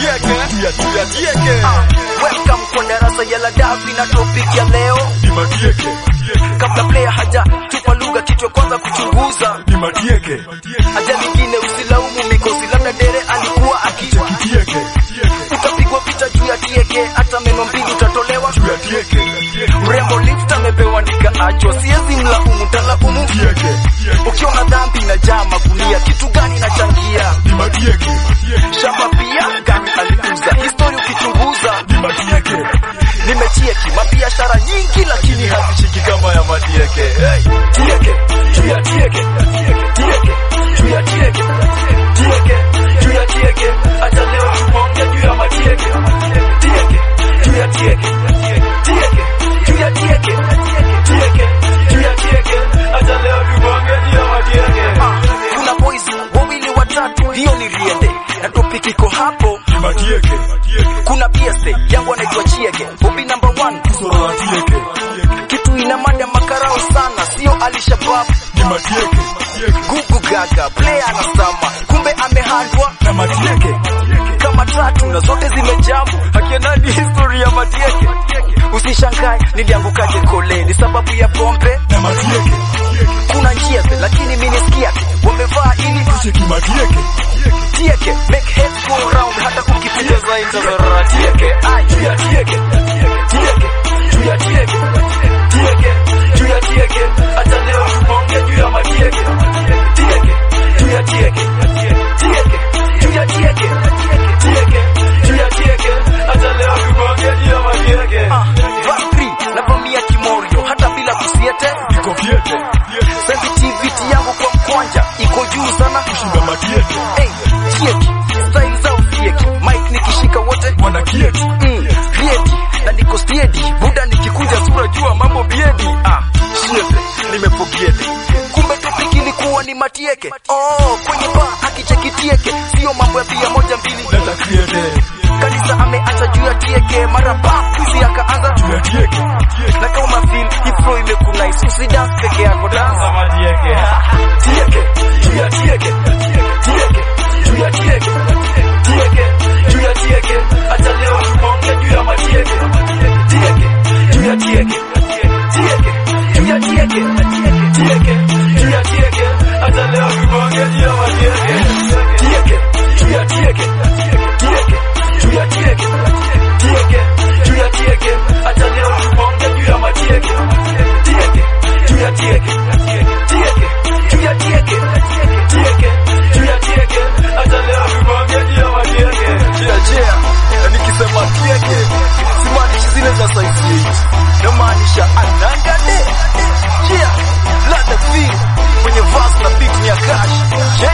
tieke tia tia tieke Welcome kwa darasa ya ladabi na topic ya leo. ni matieke Kabla player haja tupa lugha, kitu ya kwanza kuchunguza. ni matieke Haja lingine usilaumu mikosi, labda dere alikuwa akija. tieke Utapigwa vita juu ya tieke, hata meno mbili utatolewa. juu ya tieke Mrembo lift amepewa nikaacho, siwezi mlaumu, talaumu tieke ukiona dhambi inajaa magunia, kitu gani inachangia? ni matieke Shamba pia gani aliuza? Histori ukichunguza, ni matieke nimechieki mabiashara nyingi, lakini hazishiki kama ya matieke. Hey, tieke juu ya tieke, tieke juu ya tieke, tieke juu ya tieke, hata leo tumeongea juu ya matieke, tieke juu ya tieke, tieke juu ya tieke, tieke juu ya tieke, hata leo tumeongea juu ya matieke. Kuna boys wawili watatu, hiyo ni riende na topic iko hapo. ni matieke Kuna BSA yangu anaitwa Chiege, Bobby number one, soro la tieke kitu ina mada makarao sana, sio Alishabab ni matieke gugu gaga, player anasama, kumbe amehandwa na matieke kama tatu na zote zimejambu. Hakiendani historia ya matieke, usishangae niliangukaje kole, ni sababu ya pombe. na matieke Kuna njia ze, lakini mimi nisikia wamevaa ili cheki matieke tieke make heads go round, hata ukipita zaidi za tieke, ai juu ya tieke, tieke juu ya tieke, tieke juu ya tieke, hata leo tumeongea juu ya matieke, tieke juu ya tieke, tieke juu ya tieke, tieke juu ya tieke, hata leo tumeongea juu ya matieke. Vasri na vamia kimorio hata bila kusiete, iko fiete sensitivity yangu kwa mkwanja iko juu sana shinda matieke Hey, chieki style zao fieki mike nikishika wote wana kieti mm, riedi na niko stiedi buda nikikunja sura jua mambo biedi ah, shiete nimepogiede kumbe topiki ilikuwa ni matieke oh, kwenye ba akichekitieke sio mambo ya bia moja mbili leta kiete kanisa ameacha juu ya tieke mara ba kuzi akaanza juu ya tieke na kama feel ifro imekunais usidance peke yako dansa matieke tieke juu ya tieke tieke juu ya tieke tieke juu ya tieke hata leo tumeongea juu ya matieke tieke juu ya tieke tieke juu ya tieke tieke juu ya tieke hata leo tumeongea juu ya matieke tieke juu ya tieke tieke juu ya tieke tieke juu ya tieke hata leo tumeongea juu ya matieke tieke juu ya tieke tieke juu ya tieke tieke juu ya tieke hata leo tumeongea juu ya matieke jia jia na nikisema tieke simaanishi zile za size 8 namaanisha anangade jia lada feel kwenye verse na beat ni ya cash yeah